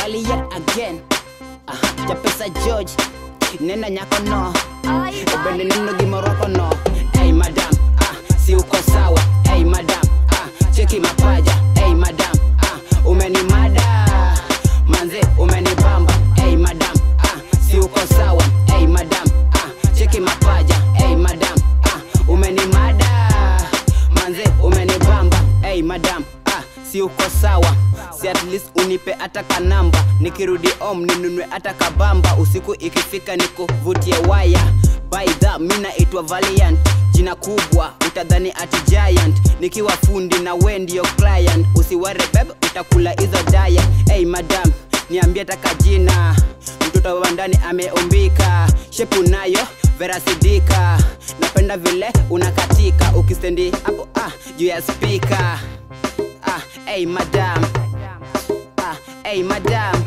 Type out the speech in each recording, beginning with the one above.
Valiant again Aha, Japesa George Nena nyako no Ubende neno gimoroko no Hey madam ah, Si uko sawa Hey madam ah, Cheki mapaja Hey madam ah, Umenimada Manze umenibamba Hey madam ah, Si uko sawa Hey madam ah, Cheki mapaja Hey madam ah, Umenimada Manze umenibamba Hey madam ah, Si uko sawa si at least unipe hata kanamba nikirudi home ninunue hata kabamba usiku ikifika nikuvutie waya by the mi naitwa valiant jina kubwa utadhani ati giant nikiwa fundi na we ndio client usiware beb utakula hizo daya hey madam niambie taka jina mtoto wa ndani ameumbika shepu nayo verasidika napenda vile unakatika ukistendi hapo ah, juu ya spika ah, hey madam ah, hey madam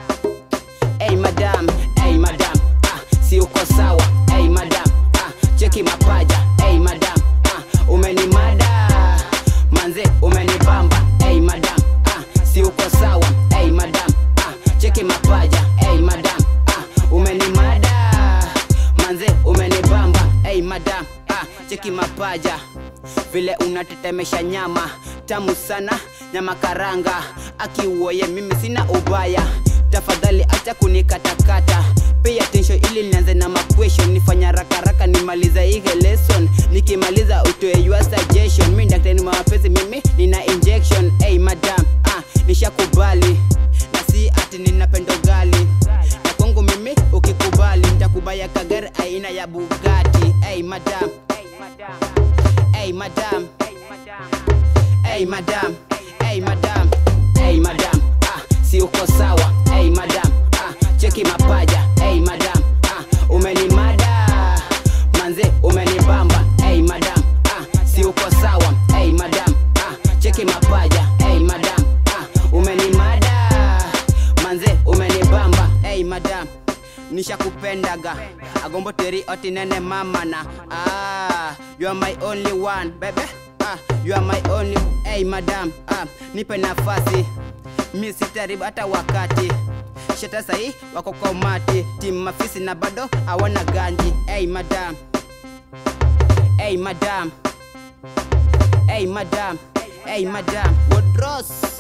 hey madam hey madam ah, si uko sawa hey madam ah, cheki mapaja hey madam ah, umenimada manze umenibamba hey madam ah, si uko sawa hey madam ah, cheki mapaja hey madam ah, umenimada manze umenibamba hey madam ah, cheki mapaja vile unatetemesha nyama tamu sana nyama karanga akiuoye mimi sina ubaya tafadhali acha kunikatakata pay attention ili nianze na maquestion nifanya rakaraka nimaliza hige lesson nikimaliza utoe your suggestion mi daktari wa mapenzi mimi nina injection hey madam ah, nishakubali na si ati ninapenda ugali na kwangu mimi ukikubali nitakubaya kagari aina ya bugati hey madam hey madam hey madam hey madam hey madam ah, si uko sawa hey madam ah, cheki mapaja hey madam ah, umenimada manze umenibamba hey madam ah, si uko sawa hey madam ah, cheki mapaja hey madam ah, umenimada manze umenibamba hey madam nishakupendaga agombo teri oti nene mama na ah, you are my only one bebe ah, you are my only hey madam ah, nipe nafasi mi sitaribu hata wakati sheta sahi wako kwa umati timu mafisi na bado hawana ganji hey madam hey madam hey madam hey madam Wodros